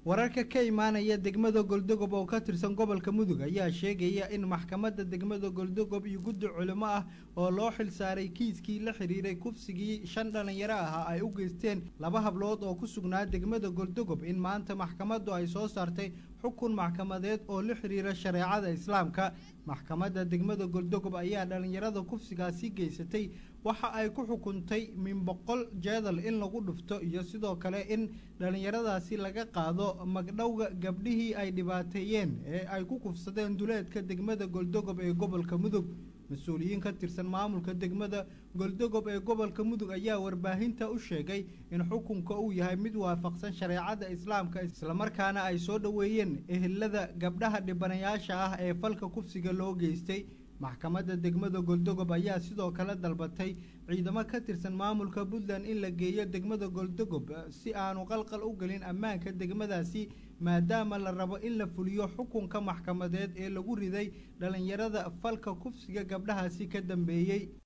wararka ka imaanaya degmada goldogob oo ka tirsan gobolka mudug ayaa sheegaya in maxkamadda degmada goldogob iyo guddi culimo ah oo loo xilsaaray kiiskii la xiriiray kufsigii shan dhalinyaro ahaa ay u geysteen laba hablood oo ku sugnaa degmada goldogob in maanta maxkamaddu ay soo saartay xukun maxkamadeed oo la xiriira shareecada islaamka maxkamadda degmada goldogob ayaa dhalinyarada kufsigaasi geysatay waxa ay ku xukuntay min boqol jeedal in lagu dhufto iyo sidoo kale in dhalinyaradaasi laga qaado magdhowga gabdhihii ay dhibaateeyeen ee ay ku kufsadeen duleedka degmada goldogob ee gobolka mudug mas-uuliyiin ka tirsan maamulka degmada goldogob ee gobolka mudug ayaa warbaahinta u sheegay in xukunka uu yahay mid waafaqsan shareecada islaamka islamarkaana ay soo dhoweeyeen ehelada gabdhaha dhibanayaasha ah ee falka kufsiga loo geystay maxkamadda degmada goldogob ayaa sidoo kale dalbatay ciidamo ka tirsan maamulka puntland in la geeyo degmada goldogob si aanu qalqal u gelin ammaanka degmadaasi maadaama la rabo in la fuliyo xukunka maxkamadeed ee lagu riday dhalinyarada falka kufsiga gabdhahaasi ka dambeeyey